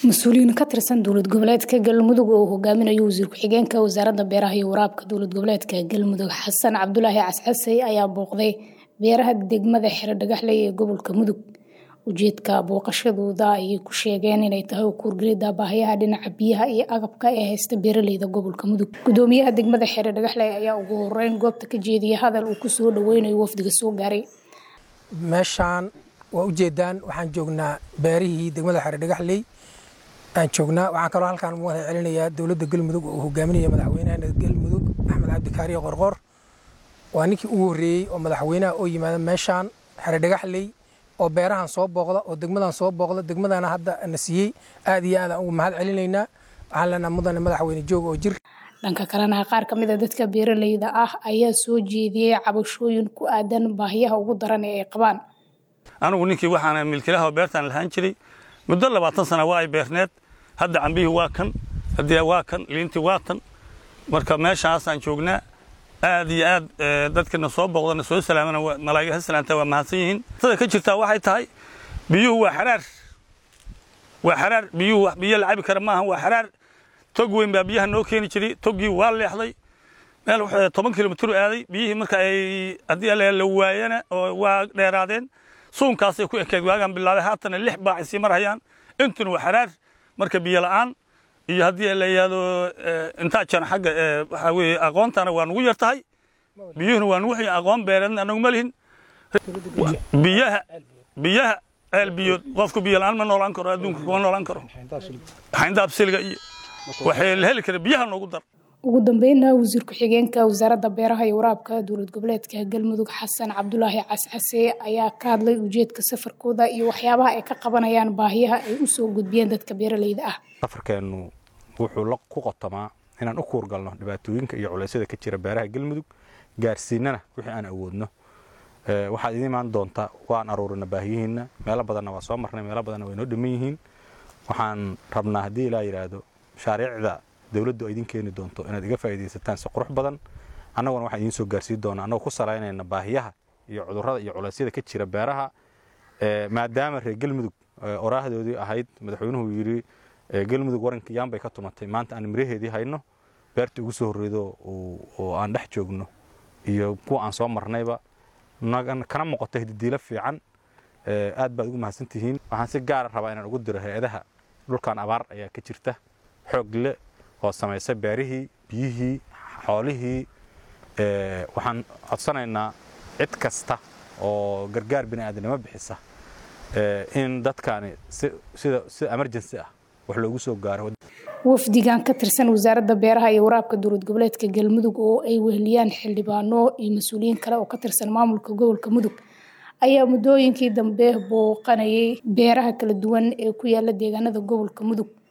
mas-uuliyiin ka tirsan dowlad goboleedka galmudug oo uu hogaaminayo wasiir ku-xigeenka wasaaradda beeraha iyo waraabka dowlad goboleedka galmudug xasan cabdulaahi cascasey ayaa booqday beeraha degmada xero dhagaxley ee gobolka mudug ujeedka booqashadooda ayay ku sheegeen inay tahay ukuurgelida baahiyaha dhinaca biyaha iyo agabka ee haysta beeraleyda gobolka mudug gudoomiyaha degmada xero dhagaxley ayaa ugu horeyn goobta ka jeediyay hadal uu kusoo dhaweynayo wafdiga soo gaaray meeshaan waa ujeedaan waxaan joognaa beerihii degmada xero dhagaxley aan joognaa waxaan kaloo halkaan ugu wada celinayaa dowladda galmudug oo uu hogaaminaya madaxweynaha galmudug axmed cabdikaariyo qorqor waa ninkii ugu horreeyey oo madaxweynaha oo yimaada meeshaan xero dhagaxley oo beerahan soo booqda oo degmadan soo booqda degmadana hadda na siiyey aad iyo aad aan ugu mahad celinaynaa waxaan leenaha mudane madaxweyne joog oo jir dhanka kalena qaar ka mid a dadka beeraleyda ah ayaa soo jeediyey cabashooyin ku aadan baahiyaha ugu daran ee ay qabaan anigu ninkii waxaana milkilaha beertaan lahaan jiray muddo labaatan sana waa ay beerneed hadda cambihii waa kan haddii waa kan liintii waa tan marka meeshaasaan joognaa aad iyo aad dadkana soo booqdana soo salaamana malaa'iga ha salaanta waa mahadsan yihiin sida ka jirtaa waxay tahay biyuhu waa xaraar waa xaraar biyuhu wax biyo la cabi kara maaha waa xaraar tog weyn baa biyaha noo keeni jiray toggii waa leexday meel toban kilomitr aaday biyihii marka ay haddii la waayana oo waa dheeraadeen suunkaasay ku ekeed waagaan bilaabay haatana lix baac sii marhayaan intuna waa xaraar marka biyo la'aan iyo haddii la yidhaahdo intaajan xagga waxaa weeye aqoontana waa nugu yar tahay biyuhuna waa nugu xiyin aqoon beereedna anagu ma lihin biyaha biyaha ceel biyood qofku biyo la'aan ma noolaan karo adduunka kuma noolaan karo xayndaab silga iyo waxay la heli kara biyaha noogu dar ugu dambeynna wasiir ku-xigeenka wasaaradda beeraha iyo waraabka dowlad goboleedka galmudug xasan cabdulaahi cascase ayaa ka hadlay ujeedka safarkooda iyo waxyaabaha ay ka qabanayaan baahiyaha ay u soo gudbiyeen dadka beeraleyda ah safarkeennu wuxuu ku qotamaa inaan u kuurgalno dhibaatooyinka iyo culeysyada ka jira beeraha galmudug gaarsiinana wixii aan awoodno waxaad idiin imaan doontaa waan aruurina baahiyihiinna meelo badanna waa soo marnay meelo badanna way noo dhamman yihiin waxaan rabnaa haddii ilaa yidhaahdo mashaariicda dowladdu ay idin keeni doonto inaad iga faa'iidaysataan si qurux badan annaguna waxaan idiin soo gaarsiin doonaa annagoo ku salaynayna baahiyaha iyo cudurrada iyo culeysyada ka jira beeraha maadaama reer galmudug oraahdoodii ahayd madaxweynuhu yidhi galmudug waranka yaan bay ka tumatay maanta aan miraheedii hayno beerta ugu soo horreedo oo aan dhex joogno iyo kuwa aan soo marnayba kana muuqato hididiilo fiican aad baad ugu mahadsantihiin waxaan si gaara rabaa inaan ugu diro hay-adaha dhulkan abaar ayaa ka jirta xoog le oo samaysa beerihii biyihii xoolihii waxaan codsanaynaa cid kasta oo gargaar bini aadamnimo bixisa in dadkaani sida sida emergency ah wax loogu soo gaaro wafdigan ka tirsan wasaaradda beeraha iyo waraabka dowlad goboleedka galmudug oo ay weheliyaan xildhibaano iyo mas-uuliyiin kale oo ka tirsan maamulka gobolka mudug ayaa muddooyinkii dambe booqanayay beeraha kala duwan ee ku yaala deegaanada gobolka mudug